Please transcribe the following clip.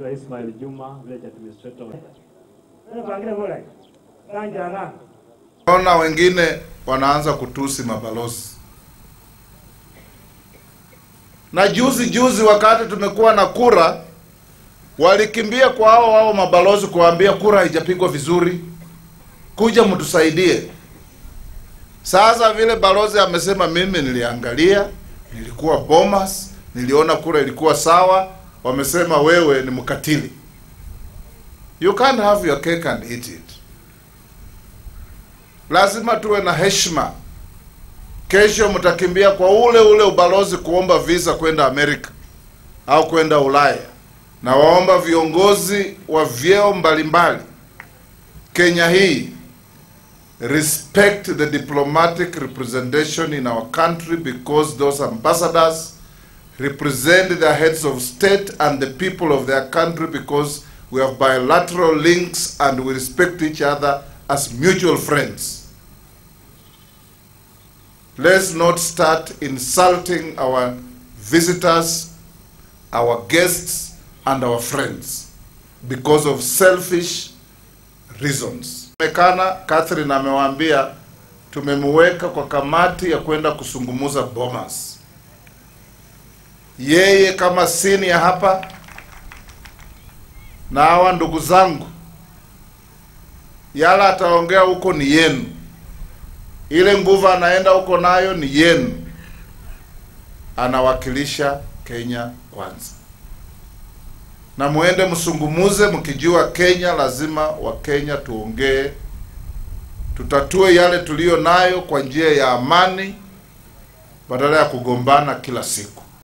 Mr. Ismail Juma, village administrator. Naona wengine wanaanza kutusi mabalozi. Na juzi juzi, wakati tumekuwa na kura, walikimbia kwa hao hao mabalozi kuwaambia kura haijapigwa vizuri, kuja mtusaidie. Sasa vile balozi amesema, mimi niliangalia, nilikuwa Bomas, niliona kura ilikuwa sawa, wamesema wewe ni mkatili. You can't have your cake and eat it. Lazima tuwe na heshima. Kesho mtakimbia kwa ule ule ubalozi kuomba visa kwenda Amerika au kwenda Ulaya, na waomba viongozi wa vyeo mbalimbali Kenya hii respect the diplomatic representation in our country because those ambassadors represent the heads of state and the people of their country because we have bilateral links and we respect each other as mutual friends. Let's not start insulting our visitors, our guests, and our friends because of selfish reasons. Mekana Catherine amewaambia tumemweka kwa kamati ya kwenda kusungumuza Bomas. Yeye kama senior hapa na hawa ndugu zangu, yala ataongea huko ni yenu, ile nguvu anaenda huko nayo ni yenu. Anawakilisha Kenya kwanza, na muende msungumuze mkijua Kenya lazima Wakenya tuongee, tutatue yale tuliyo nayo kwa njia ya amani badala ya kugombana kila siku.